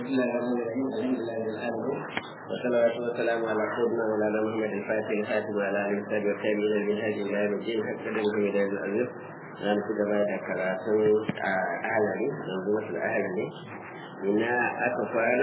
الله الرحمن الرحيم الحمد لله رب العالمين والصلاة والسلام على سيدنا مولانا محمد الفاتح الخاتم وعلى آله وصحبه والتابعين للمنهج إلى يوم الدين حتى نبيه إلى يوم العزيز na nufi gaba da karatun a ahalari yanzu wasu ahalari ina aka kwana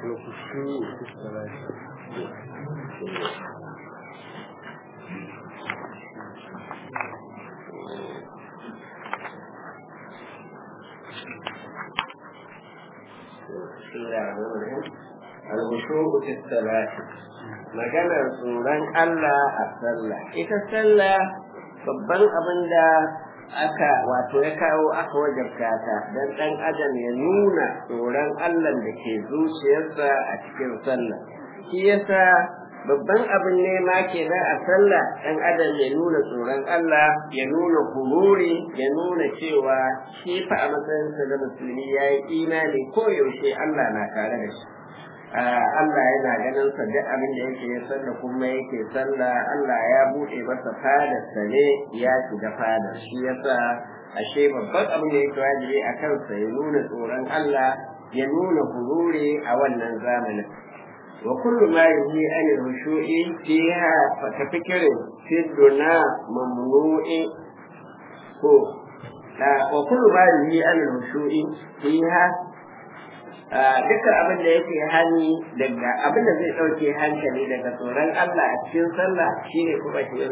al-khushu'u fi salati maganar tsoron Allah a sallah ita sallah babban abin da aka wato ya kawo aka wajabta ta dan dan adam ya nuna tsoron Allah da ke zuciyarsa a cikin sallah shi yasa babban abin nema kenan a sallah dan adam ya nuna tsoron Allah ya nuna hururi ya nuna cewa shi fa a matsayinsa da musulmi ya yi imani ko yaushe Allah na tare da shi Allah yana ganin sa duk abin da yake ya sallah kuma yake sallah Allah ya buɗe masa fadar sa ne ya shiga fadar shi yasa ashe babban abin da yake wajibi a kansa ya nuna tsoron Allah ya nuna hururi a wannan zamanin wa kullu ma yuhi an rushu'i fiha fa tafikirin fi duna mamnu'i ko wa kullu ma yuhi an rushu'i fiha dukkan abin da yake hani daga abin da zai ɗauke hankali daga tsoron Allah a cikin sallah shine kuma shi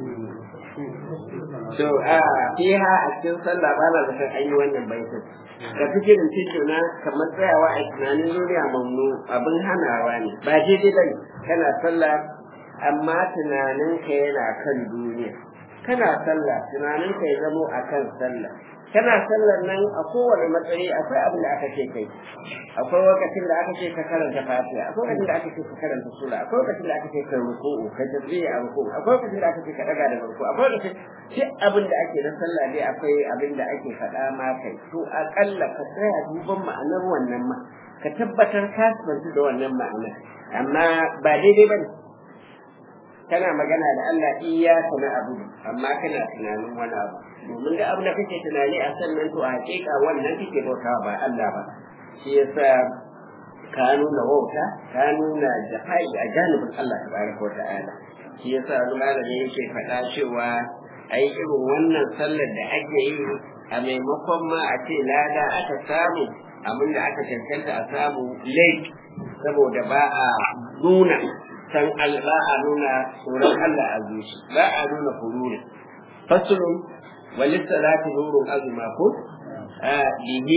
so a fiha a cikin sallah ba na zaton an yi wannan baitin da fikirin tituna kamar tsayawa a tunanin duniya mamnu abin hanawa ne ba daidai bane kana sallah amma tunaninka yana kan duniya kana sallah tunaninka ya zamo akan sallah kana sallar nan a kowane matsayi akwai abin da aka ce kai akwai lokacin da aka ce ka karanta fatiha akwai lokacin da aka ce ka karanta sura akwai lokacin da aka ce ka ruku'u ka tasbihi a ruku'u akwai lokacin da aka ce ka daga da ruku'u akwai lokacin duk abin da ake na sallah dai akwai abin da ake faɗa ma kai to akalla ka tsaya duban ma'anar wannan ma ka tabbatar ka santu da wannan ma'anar amma ba daidai bane kana magana da Allah iyyaka na abu amma kana tunanin wani abu domin da abin da kake tunani a sannan to a hakika wannan kake bautawa ba Allah ba shi yasa ka nuna wauta ka nuna jahai a janibin Allah tabaraka wa ta'ala shi yasa wani malami yake faɗa cewa ai irin wannan sallar da ake yi a maimakon ma a ce lada aka samu abin da aka cancanta a samu late saboda ba a nuna san ba a nuna tsoron Allah a zuci ba a nuna hururi fasulun وللصلاة نور أزمة به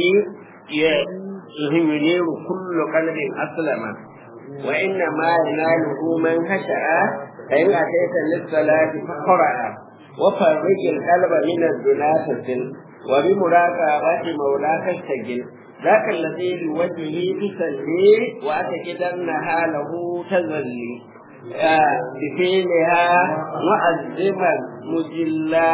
ينير كل قلب أسلم وإنما يناله من خشع فإن أتيت للصلاة فقرأ وفرج القلب من الدنا تسل وبمراقبة مولاك استجل ذاك الذي بوجهه تسلي وأتكدنها له تذلي بفعلها معزما مجلا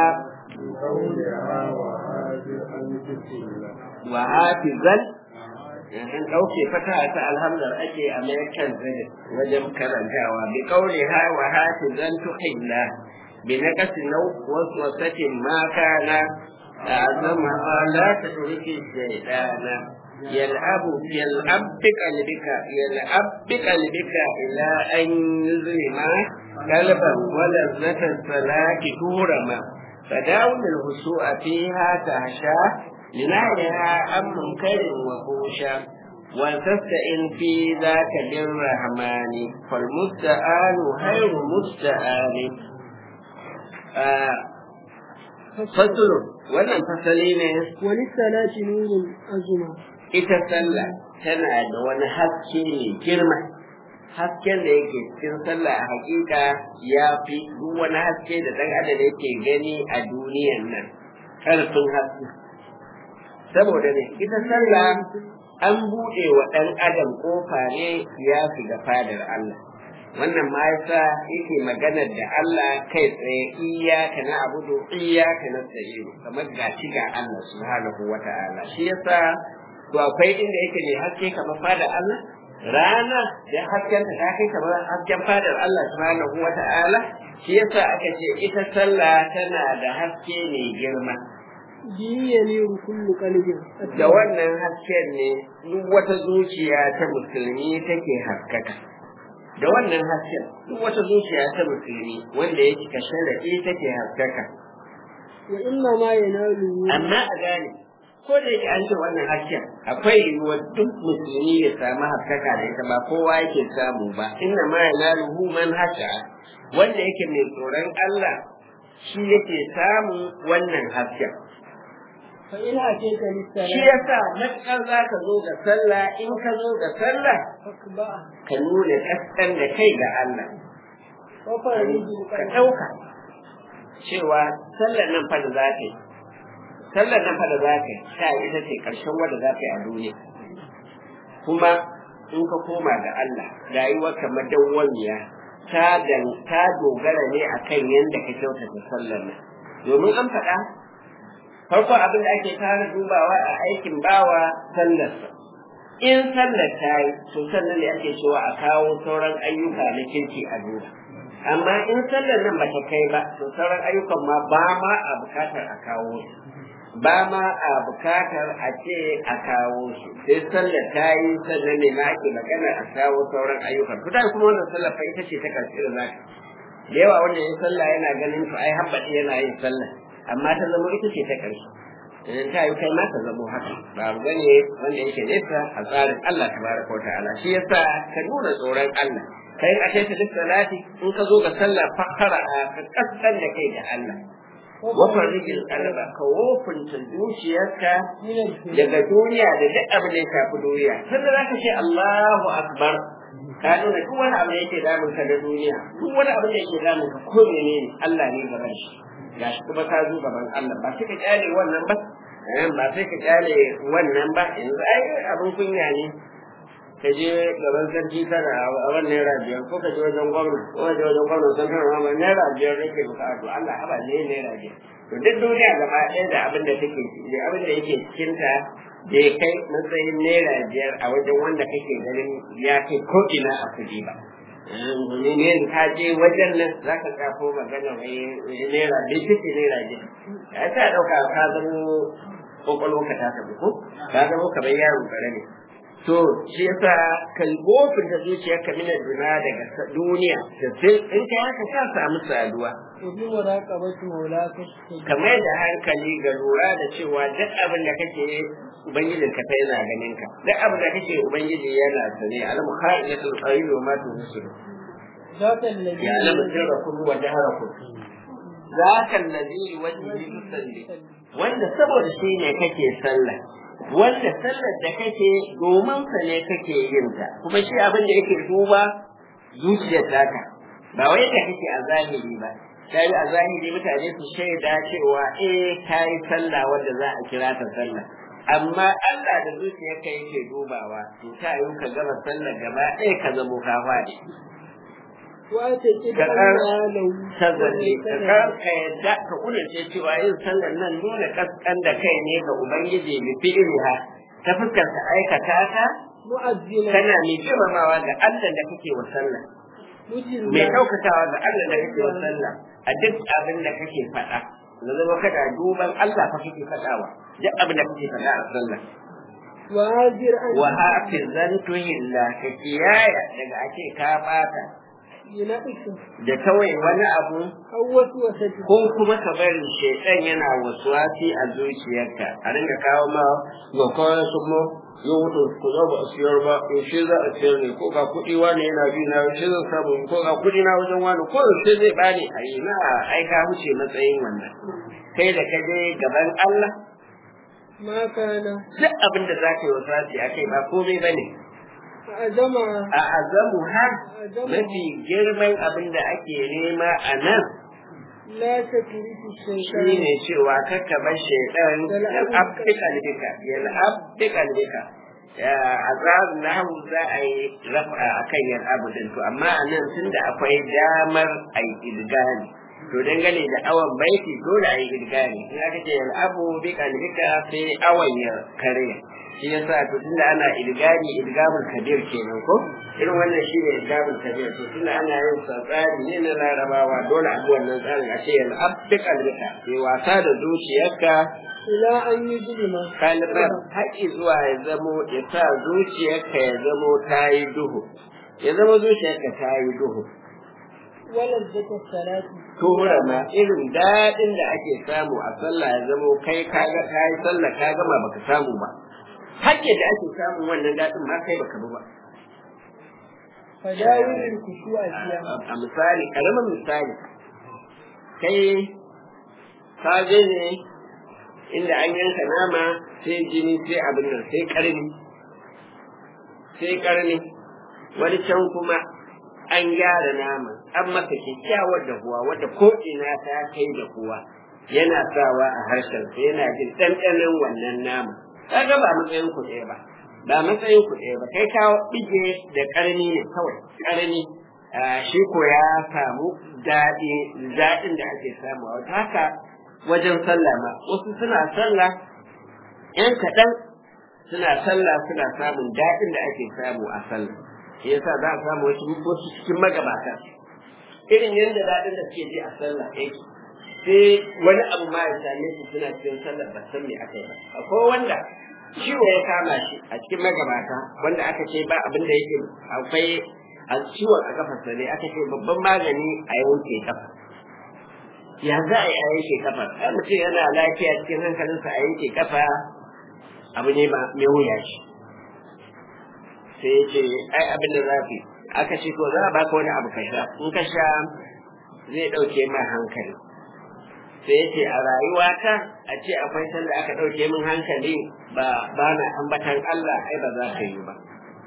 wa hafizan an ɗauke fata ta alhamdar ake a american wajen karantawa bi kauli ha wa hafizan tuhilla bi naqasi law waswasatin ma kana azama la tudriki shaydana يلعب يلعب بقلبك يلعب بقلبك إلى أن يظلم قلبا ولذة الصلاة تورما فداوم الهسوء فيها تهشى لنهيها عن منكر وفوشا وتستئن في ذاك بالرحمن فالمستعان خير مستعان فصل wannan fasali ne wani salati nurun azuma ita sallah tana da wani haske mai girma hasken da yake cikin sallah a hakika ya fi duk wani haske da ɗan adam yake gani a duniyan nan ƙarfin haske saboda ne ita sallah an buɗe wa ɗan adam ƙofa ne ya shiga fadar Allah wannan ma yasa yake maganar da Allah kai tsaye iyaka na abudu iyaka na tsayiru kamar ga shi ga Allah subhanahu wa ta'ala shi yasa to akwai inda yake ne haske kamar fadar Allah rana da hasken ta kai kamar hasken fadar Allah subhanahu wa ta'ala shi yasa aka ce ita sallah tana da haske mai girma bihi yaniru kullu qalbin da wannan hasken ne duk wata zuciya ta musulmi take haskaka da wannan hasken duk wata zuciya ta musulmi wanda ya cika sharaɗi take haskaka wa inna ma yanalu amma a gane ko da yake an ce wannan hasken akwai yiwuwar duk musulmi ya samu haskaka da ita ba kowa yake samu ba inna ma yanaluhu man hasha wanda yake mai tsoron Allah shi yake samun wannan hasken fa in atayka shi lis-salat yasa matukar za ka zo ga sallah in ka zo ga sallah fakba ka nuna kaskan da kai ga Allah wa farijul ka qalbi ɗauka cewa sallar nan fa da za ka yi sallar nan fa da za ka yi ta ita ce ƙarshen wanda za ka yi a duniya kuma in ka koma ga Allah rayuwarka madawwamiya ta dan ta dogara ne akan yadda ka kyautata sallar nan domin an faɗa farko abin da ake fara dubawa a aikin bawa sallarsa in sallar ta yi to sannan ne ake cewa a kawo sauran ayyuka na kirki a duba amma in sallar nan bata kai ba to sauran ayyukan ma ba ma a bukatar a kawo su ba ma a bukatar a ce a kawo su sai sallar ta yi sannan ne ma ake magana a kawo sauran ayyukan to da kuma wannan sallar fa ita ce ta karshe da zaka da yawa wanda ya sallah yana ganin to ai habbaɗi yana yin sallah amma ta zama ita ce ta karshe idan ta yi kai ma ta zamo haka ba abu bane wanda yake nesa a tsarin Allah tabaraka wa ta'ala shi yasa ka nuna tsoron Allah kai a kai ta duk salati in ka zo ga sallah fakara a ka kaskan da kai da Allah wafar rigin kalaba ka wofinta zuciyarka daga duniya da duk abin da ya shafi duniya sannan za ka ce Allahu akbar ka nuna duk wani abu da yake damun ka da duniya duk wani abu da yake damun ka ko menene Allah ne gaban shi gashi kuma ka zo gaban Allah ba sai ka kyale wannan ba eh, ba sai ka kyale wannan ba yanzu ai abin kunya ne ka je gaban sarki kana a wannan naira biyar ko ka je wajen gwamna ko ka je wajen gwamna sun kana ma naira biyar nake bukatu Allah haba ne naira biyar to duk duniya gaba ɗaya da abin da take da abin da yake cikin ta da ya kai matsayin naira biyar a wajen wanda kake ganin ya kai ko ina a kuɗi ba ne ne ka je wajen nan za ka kafo magana wai naira bai fice naira biyar ya ta ɗauka ka zamo kwakwalwarka ta tafi ko ka zamo kamar yaro ƙarami to shi yasa kan gofin da zuciyar ka mina duna daga sa- duniya da sai in ka haka ka samu saduwa wa bi muraqabati mawlaka kamar da hankali ga lura da cewa duk abin da kake yi, ubangijin ka sai yana ganin ka duk abin da kake ubangiji yana sane alamu kha'iyatul qayyi wa ma tunsiru ذات الذي ya alamu sirrakum wa jaharakum zaka allazi wajhi tusalli wanda saboda shi ne kake sallah wanda sallar da kake domin sa ne kake yin ta kuma shi abin da yake duba zuciyar taka ba wai da kake a zahiri ba kai a zahiri mutane su shaida cewa eh kai sallah wanda za a kira ta sallah amma Allah da zuciyarka yake dubawa to ta yi ka gama sallar gaba ɗaya ka zamo ka faɗi وأتكد Ka أن ƙar- له ta zalle ka ka ka yadda ka kudurce cewa yin sallar nan nuna kaskan da kai ne ga ubangiji bi fi'liha ta fuskar ka aikata ta مؤذنا kana mai girmamawa ga Allah da kake wa sallah مجرما mai ɗaukakawa ga Allah da kake wa sallah a duk abin da kake faɗa da zama kada duban Allah fa kake faɗawa duk abin da kake faɗa a sallah وهاجر أن wa hafizan tuhilla ka kiyaya daga ake ka bata ينقص da kawai wani abu أو وسوسة ko kuma ka bari shaitan yana wasuwasi a zuciyarka a ringa kawo ma ga kawai su mo yau wuto ku zo ba a siyar ba yaushe za a siyar ne ko ga kuɗi wani yana bi na yaushe zan samu ko ga kuɗi na wajen wani ko yaushe zai bani a yi na ai ka wuce matsayin wannan kai da ka je gaban Allah ما كان duk abin da za ka yi wasuwasi a kai ba komai ba ne أعظم a azamu har mafi girman abin da ake nema a nan لا تترك shi الشيطان ne cewa kakka bar shaidan ya abdi kalbika ya abdi kalbika a tsarin nahu za a yi rafa a kan yan abu din to amma a nan tun da akwai damar a yi idgani to dangane da awon baiti dole a yi idgani in aka ce yan abu bi kalbika sai awon ya karya shi yasa to tunda ana idgani idgamul kabir kenan ko irin wannan shi ne idgamul kabir to tunda ana yin sa tsari ne na larabawa dole a bi wannan tsarin a ce yan abdi kalbika sai wasa da zuciyarka ila an yi zulma kalmar haƙi zuwa ya zamo ya sa zuciyarka ya zamo ta yi duhu ya zama zuciyarka ta yi duhu wala zata salati tura ma irin daɗin da ake samu a sallah ya zamo kai ka ga ka yi sallah ka gama baka samu ba haƙƙi da ake samun wannan daɗin ma kai baka bi ba fadawilin kushu'a fiya a misali karamin misali kai ka je ne inda an yanka nama sai jini sai abin nan sai karni sai karni wani can kuma an gyara nama an masa kyakkyawar da kuwa wadda ko ina ta kai da kuwa yana sawa a harshen sa yana jin ɗanɗanon wannan nama kaga ba matsayin ku ɗaya ba ba matsayin ku ɗaya ba kai ka bige da karni ne kawai karni shi ko ya samu daɗi daɗin da ake samu haka wajen sallah ma wasu suna sallah yan kaɗan suna sallah suna samun daɗin da ake samu a sallah shi yasa za a samu wasu wasu cikin magabata irin yadda daɗin da suke ji a sallah yake sai wani abu ma ya same su suna cikin sallah ba san me aka yi ba akwai wanda ciwo ya kama shi a cikin magabata wanda aka ce ba abin da yake akwai a ciwon a kafarsa ne aka ce babban magani a yanke kafa ya za a yi a yanke kafa ai mutum yana lafiya cikin hankalinsa a yanke kafa abu ne ba mai wuya shi sai ya ce ai abin da zafi aka ce to za a baka wani abu ka sha in ka sha zai ɗauke ma hankali sai ya ce a rayuwata a ce akwai sanda aka ɗauke min hankali ba ba na ambatan Allah ai ba za ka yi ba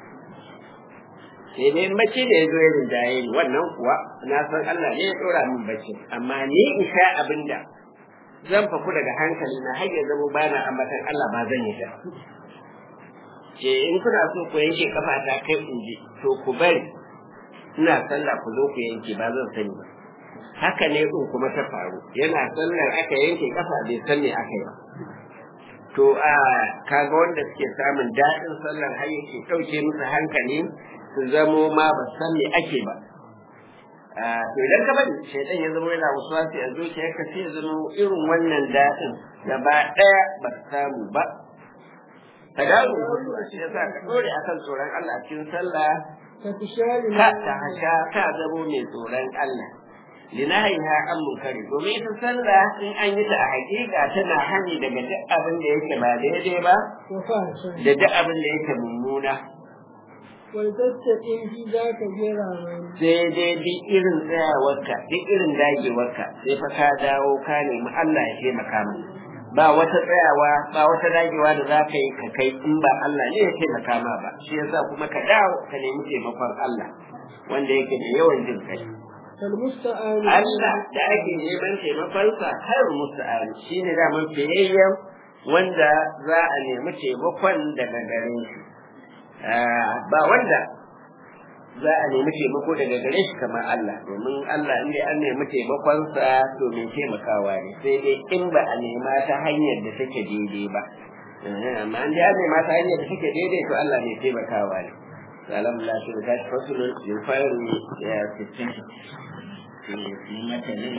sai dai bacci da ya zo ya rinjaye ni wannan kuwa na san Allah ne ya dora min bacci amma ni in sha abin da zan faku daga hankali na har ya zama bana ambatan Allah ba zan yi da ce in kuna so ku yanke kafa ta kai in ji to ku bari ina sallah ku zo ku yanke ba zan sani ba haka ne din kuma ta faru yana sallar aka yanke kafa bai san me aka yi ba to a kaga wanda suke samun daɗin sallar har yake ɗauke musu hankali su zamo ma ba san me ake ba to idan ka bari shaidan ya zama yana wasu wasu a zuciyarka sai ya zama irin wannan daɗin gaba ɗaya ba ka samu ba ka dawo shi ya sa ka ɗore akan tsoron Allah a cikin sallah ka tishari ka ta hasha ka zamo mai tsoron Allah linahiha an munkari domin ita sallah in an yi ta a hakika tana hani daga duk abin da yake ba daidai ba wa fahsha da duk abin da yake mummuna wal tattaqin fi zaka jira mai sai dai duk irin tsayawarka duk irin dagewarka sai fa ka dawo ka nemi Allah ya taimaka mu ba wata tsayawa ba wata dagewa da za ka yi ka kai in ba Allah ne ya taimaka ma ba shi yasa kuma ka dawo ka nemi taimakon Allah wanda yake da yawan jin kai kal musta'an Allah da ake neman taimakonsa har musta'an shine da man fiyayyen wanda za a nemi taimakon daga gare shi ba wanda za a nemi taimako daga gare shi kamar Allah domin Allah in dai an nemi taimakonsa to mai taimakawa ne sai dai in ba a nema ta hanyar da take daidai ba amma in dai an nema ta hanyar da take daidai to Allah mai taimakawa ne alhamdulillah shi da tashi fasulun yin fayar ya fitin shi mata ne